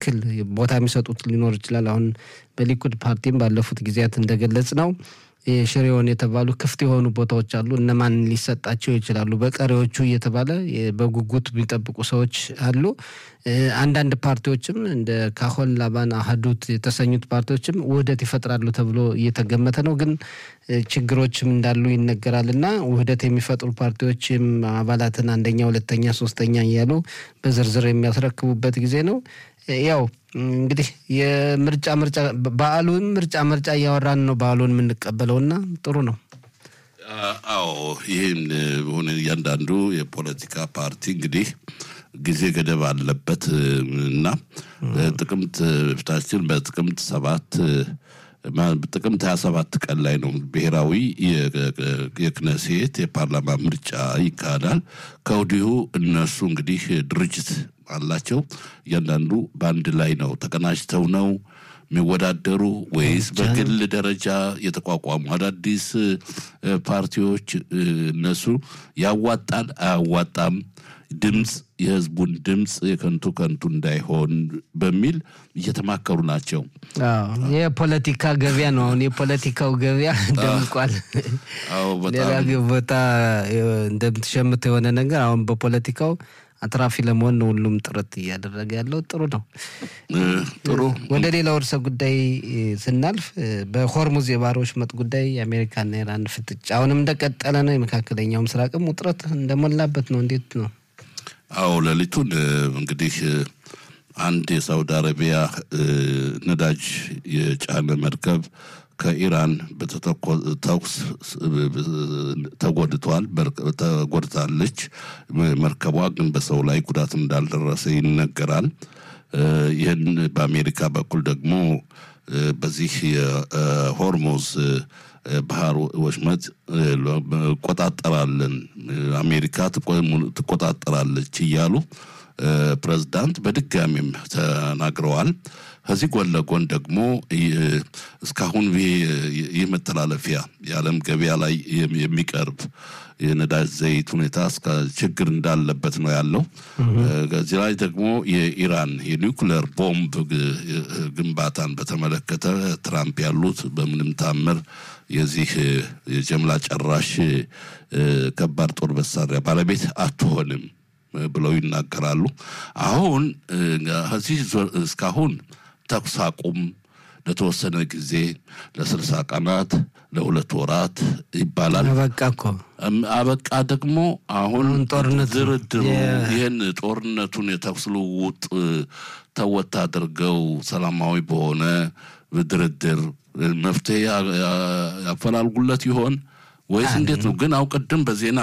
ያክል ቦታ የሚሰጡት ሊኖር ይችላል። አሁን በሊኩድ ፓርቲም ባለፉት ጊዜያት እንደገለጽ ነው ሽሬውን የተባሉ ክፍት የሆኑ ቦታዎች አሉ። እነማን ሊሰጣቸው ይችላሉ በቀሪዎቹ እየተባለ በጉጉት የሚጠብቁ ሰዎች አሉ። አንዳንድ ፓርቲዎችም እንደ ካሆን ላባን፣ አህዱት የተሰኙት ፓርቲዎችም ውህደት ይፈጥራሉ ተብሎ እየተገመተ ነው። ግን ችግሮችም እንዳሉ ይነገራል እና ውህደት የሚፈጥሩ ፓርቲዎችም አባላትን አንደኛ፣ ሁለተኛ፣ ሶስተኛ እያሉ በዝርዝር የሚያስረክቡበት ጊዜ ነው። ያው እንግዲህ የምርጫ ምርጫ በዓሉን ምርጫ ምርጫ እያወራን ነው በዓሉን የምንቀበለውና ጥሩ ነው። አዎ ይህን ሆነ እያንዳንዱ የፖለቲካ ፓርቲ እንግዲህ ጊዜ ገደብ አለበት እና ጥቅምት ፊታችን በጥቅምት ሰባት ጥቅምት ሀያ ሰባት ቀን ላይ ነው ብሔራዊ የክነሴት የፓርላማ ምርጫ ይካሄዳል። ከወዲሁ እነሱ እንግዲህ ድርጅት አላቸው። እያንዳንዱ በአንድ ላይ ነው ተቀናጅተው ነው የሚወዳደሩ ወይስ በግል ደረጃ የተቋቋሙ አዳዲስ ፓርቲዎች እነሱ ያዋጣል አያዋጣም ድምፅ የህዝቡን ድምፅ የከንቱ ከንቱ እንዳይሆን በሚል እየተማከሩ ናቸው። የፖለቲካ ገበያ ነው። አሁን የፖለቲካው ገበያ ደምቋል። ሌላ ቦታ እንደምትሸምተው የሆነ ነገር አሁን በፖለቲካው አትራፊ ለመሆን ነው ሁሉም ጥረት እያደረገ ያለው። ጥሩ ነው። ጥሩ ወደ ሌላው ርዕሰ ጉዳይ ስናልፍ በሆርሙዝ የባህር ወሽመጥ ጉዳይ የአሜሪካና ኢራን ፍጥጫ አሁንም እንደቀጠለ ነው። የመካከለኛው ምስራቅም ውጥረት እንደሞላበት ነው። እንዴት ነው? አዎ ሌሊቱን እንግዲህ አንድ የሳውዲ አረቢያ ነዳጅ የጫነ መርከብ ከኢራን በተተኮስ ተጎድቷል ተጎድታለች። መርከቧ ግን በሰው ላይ ጉዳት እንዳልደረሰ ይነገራል። ይህን በአሜሪካ በኩል ደግሞ በዚህ የሆርሙዝ ባህር ወሽመጥ እቆጣጠራለን አሜሪካ ትቆጣጠራለች እያሉ ፕሬዝዳንት በድጋሚም ተናግረዋል። ከዚህ ጎን ለጎን ደግሞ እስካሁን ይህ መተላለፊያ የዓለም ገበያ ላይ የሚቀርብ የነዳጅ ዘይት ሁኔታ እስከ ችግር እንዳለበት ነው ያለው። ከዚህ ላይ ደግሞ የኢራን የኒውክሌር ቦምብ ግንባታን በተመለከተ ትራምፕ ያሉት በምንም ታምር የዚህ የጀምላ ጨራሽ ከባድ ጦር መሳሪያ ባለቤት አትሆንም ብለው ይናገራሉ። አሁን ከዚህ እስካሁን ተኩስ አቁም ለተወሰነ ጊዜ ለስልሳ ቀናት ለሁለት ወራት ይባላል። አበቃ እኮ አበቃ ደግሞ አሁን ጦርነት ድርድሩ ይህን ጦርነቱን የተኩስ ልውውጥ ተወት አድርገው ሰላማዊ በሆነ ድርድር መፍትሄ ያፈላልጉለት ይሆን ወይስ እንዴት ነው? ግን አው ቅድም በዜና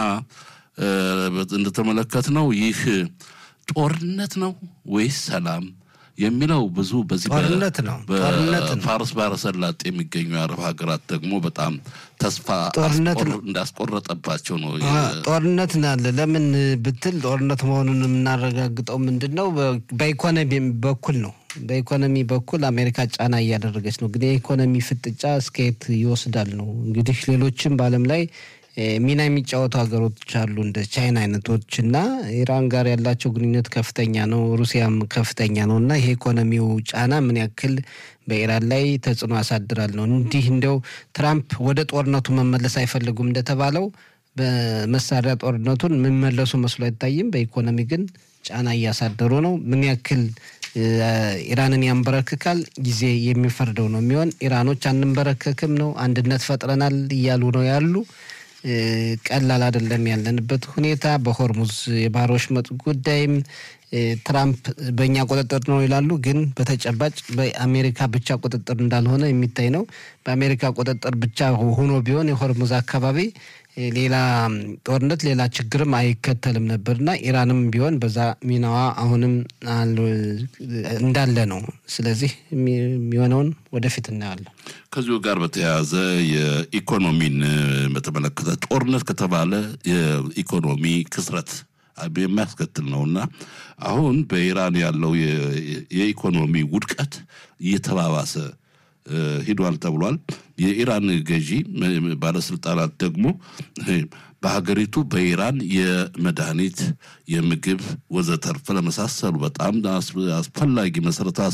እንደተመለከት ነው ይህ ጦርነት ነው ወይስ ሰላም የሚለው ብዙ በዚህ ጦርነት ነው ጦርነት ነው። ፋርስ ባህረ ሰላጤ የሚገኙ የአረብ ሀገራት ደግሞ በጣም ተስፋ ጦርነት ነው። እንዳስቆረጠባቸው ነው። ጦርነት ናለ ለምን ብትል ጦርነት መሆኑን የምናረጋግጠው ምንድን ነው? በኢኮኖሚ በኩል ነው። በኢኮኖሚ በኩል አሜሪካ ጫና እያደረገች ነው። ግን የኢኮኖሚ ፍጥጫ እስከየት ይወስዳል ነው እንግዲህ ሌሎችም በዓለም ላይ ሚና የሚጫወቱ ሀገሮች አሉ እንደ ቻይና አይነቶች እና ኢራን ጋር ያላቸው ግንኙነት ከፍተኛ ነው። ሩሲያም ከፍተኛ ነው እና ይሄ ኢኮኖሚው ጫና ምን ያክል በኢራን ላይ ተጽዕኖ ያሳድራል ነው። እንዲህ እንደው ትራምፕ ወደ ጦርነቱ መመለስ አይፈልጉም እንደተባለው በመሳሪያ ጦርነቱን የሚመለሱ መስሎ አይታይም። በኢኮኖሚ ግን ጫና እያሳደሩ ነው። ምን ያክል ኢራንን ያንበረክካል ጊዜ የሚፈርደው ነው የሚሆን። ኢራኖች አንንበረከክም ነው አንድነት ፈጥረናል እያሉ ነው ያሉ ቀላል አይደለም ያለንበት ሁኔታ። በሆርሙዝ የባህር ወሽመጥ ጉዳይም ትራምፕ በእኛ ቁጥጥር ነው ይላሉ፣ ግን በተጨባጭ በአሜሪካ ብቻ ቁጥጥር እንዳልሆነ የሚታይ ነው። በአሜሪካ ቁጥጥር ብቻ ሆኖ ቢሆን የሆርሙዝ አካባቢ ሌላ ጦርነት ሌላ ችግርም አይከተልም ነበርና ኢራንም ቢሆን በዛ ሚናዋ አሁንም እንዳለ ነው። ስለዚህ የሚሆነውን ወደፊት እናያለን። ከዚሁ ጋር በተያያዘ የኢኮኖሚን በተመለከተ ጦርነት ከተባለ የኢኮኖሚ ክስረት የሚያስከትል ነውና አሁን በኢራን ያለው የኢኮኖሚ ውድቀት እየተባባሰ ሂዷል ተብሏል። የኢራን ገዢ ባለስልጣናት ደግሞ በሀገሪቱ በኢራን የመድኃኒት፣ የምግብ ወዘተርፈ ለመሳሰሉ በጣም አስፈላጊ መሰረተ